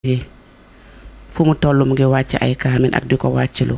yi fu mu toll mu ngi wàcc ay kaamin ak di ko wàccilu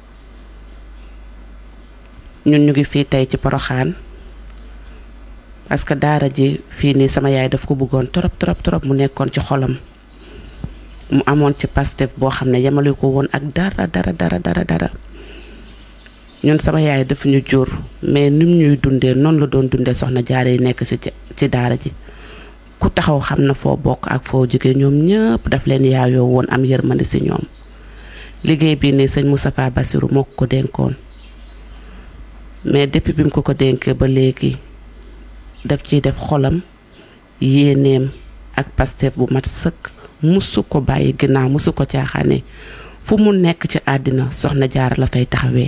ñun ñu ngi fii tey ci poroxaan parce que daara ji fii nii sama yaay daf ko bëggoon trop trop trop mu nekkoon ci xolam mu amoon ci pastef boo xam ne yemale ko woon ak dara dara dara dara dara ñun sama yaay daf ñu jur mais nim ñuy dundee noonu la doon dundee soxna jaare yi nekk ci ci daara ji ku taxaw xam na foo bokk ak foo jóge ñoom ñëpp daf leen yaayoo woon am yërmande ci ñoom liggéey bii nii sëñ Moustapha Bassirou moo ko ko dénkoon mais depuis bi mu ko ko dénkee ba léegi daf ciy def xolam yéeneem ak pastef bu mat sëkk musu ko bàyyi ginnaaw musu ko caaxaane fu mu nekk ci àddina soxna jaara la fay taxawee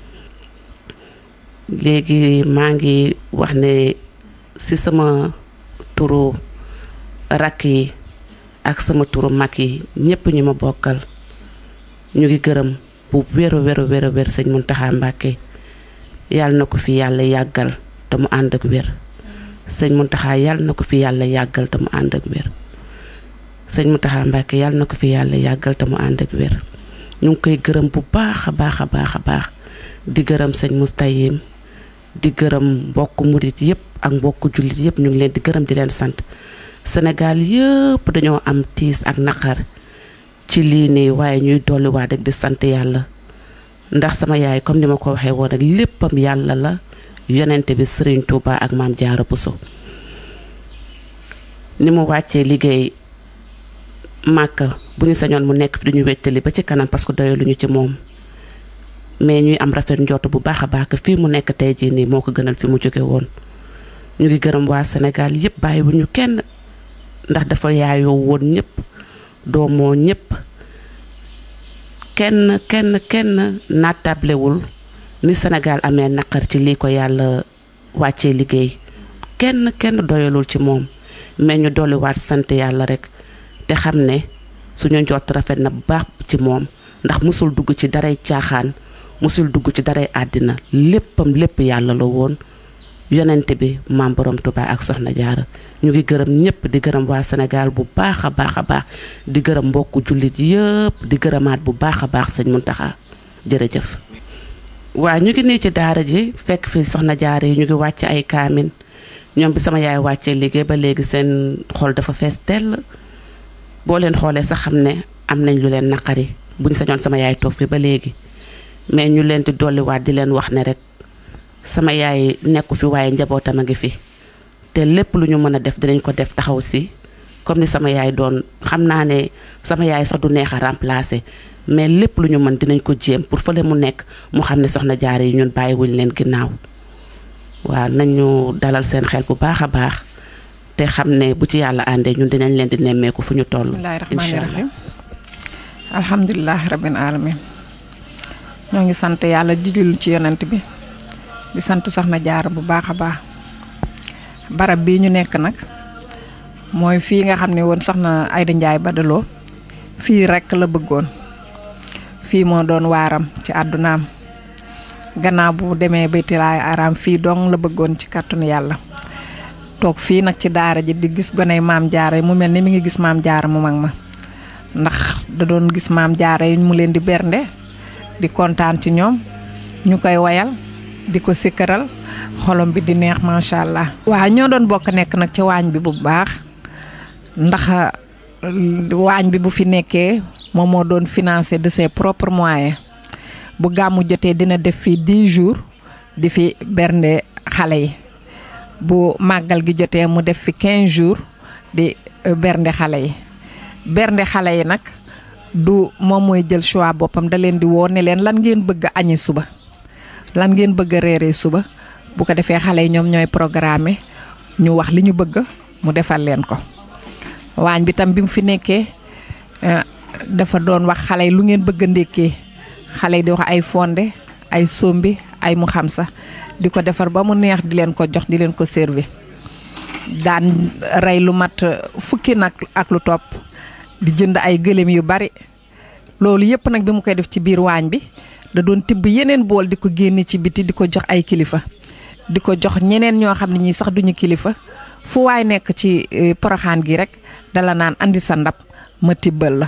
léegi maa ngi wax ne ci sama turu rakk yi ak sama turu mag yi ñépp ñi ma bokkal ñu ngi gërëm bu wéru wéru wéru wér sëñ Muntaxa Mbàkke yàlla na ko fi yàlla yàggal te mu ànd ak wér sëñ Muntaxa yàlla na ko fi yàlla yàggal te mu ànd ak wér sëñ Muntaxa Mbàkke yàlla na ko fi yàlla yàggal te mu ànd ak wér ñu ngi koy gërëm bu baax a baax a baax a baax di gërëm sëñ Mustayim di gërëm mbokk murit yépp ak mbokk jullit yépp ñu ngi leen di gërëm di leen sant Sénégal yëpp dañoo am tiis ak naqar ci lii nii waaye ñuy dolliwaat rek di sant yàlla ndax sama yaay comme ni ma ko waxee woon rek léppam yàlla la yonente bi Serigne Touba ak maam Jaara Buso ni mu wàccee liggéey màkka bu ñu sañoon mu nekk fi duñu wettali ba ci kanam parce que doyaluñu ci moom mais ñuy am rafet njort bu baax a baax fii mu nekk tey jii nii moo ko gënal fi mu jóge woon ñu ngi gërëm waa Sénégal yëpp bàyyi bu ñu kenn ndax dafa yaayoo woon ñëpp doomoo ñëpp kenn kenn kenn naatablewul ni Sénégal amee naqar ci lii ko yàlla wàccee liggéey kenn kenn doyalul ci moom mais ñu dolliwaat sant yàlla rek te xam ne suñu njort rafet na bu baax ci moom ndax musul dugg ci daray caaxaan musul dugg ci daray àddina léppam lépp yàlla la woon yonente bi maam borom Tuubaa ak soxna jaara ñu ngi gërëm ñëpp di gërëm waa Sénégal bu baax a baax a baax di gërëm mbokku jullit yëpp di gërëmaat bu baax a baax sëñ Muntaxa jërëjëf waa ñu ngi nii ci daara ji fekk fi soxna jaara yi ñu ngi wàcc ay kaamin ñoom bi sama yaay wàccee liggéey ba léegi seen xol dafa fees tell boo leen xoolee sax xam ne am nañ lu leen naqari buñ sañoon sama yaay toog fi ba léegi mais ñu leen di dolliwaat di leen wax ne rek sama yaay nekku fi waaye njabootam a ngi fi te lépp lu ñu mën a def dinañ ko def taxaw si comme ni sama yaay doon xam naa ne sama yaay sax du neex a remplacer mais lépp lu ñu mën dinañ ko jéem pour fële mu nekk mu xam ne soxna jaare yi ñun bàyyiwuñ leen ginnaaw waaw nañu dalal seen xel bu baax a baax te xam ne bu ci yàlla àndee ñun dinañ leen di nemmeeku fu ñu toll. bismillaahi rahmaani rahiim alhamdulilah rabbil alamin ñoo ngi sant yàlla di julli ci yonent bi di sant soxna jaara bu baax a baax barab bii ñu nekk nag mooy fii nga xam ne woon soxna Ayda Njaay Badaloo fii rekk la bëggoon fii moo doon waaram ci àddunaam gannaaw bu demee baytilaay araam fii dong la bëggoon ci kàttanu yàlla toog fii nag ci daara ji di gis goney maam jaara mu mel ni mi ngi gis maam jaara mu mag ma ndax da doon gis maam jaara yi mu leen di bernde di kontaan ci ñoom ñu koy wayal di ko sikkaral xolom bi di neex macha allah. waaw ñoo doon bokk nekk nag ci waañ bi bu baax ndax waañ bi bu fi nekkee moom moo doon financé de ses propres moyens bu gàmmu jotee dina def fii 10 jours di fi bernde xale yi bu màggal gi jotee mu def fi 15 jours di bernde xale yi bernde xale yi nag. du moom mooy jël choix boppam da leen di woo ne leen lan ngeen bëgg a añi suba lan ngeen bëgg a reeree suba bu ko defee xale yi ñoom ñooy programme ñu wax li ñu bëgg mu defal leen ko waañ bi tam bi mu fi nekkee dafa doon wax xale yi lu ngeen bëgg a ndékkee xale yi di wax ay fonde ay sombi ay mu xam sax di ko defar ba mu neex di leen ko jox di leen ko servi daan rey lu mat fukki nag ak lu topp di jënd ay gëléem yu bari loolu yëpp nag bi mu koy def ci biir waañ bi da doon tibb yeneen bool di ko génne ci biti di ko jox ay kilifa di ko jox ñeneen ñoo xam ne ñii sax duñu kilifa fu waay nekk ci poroxaan gi rek dala naan andi sa ndab ma tibbal la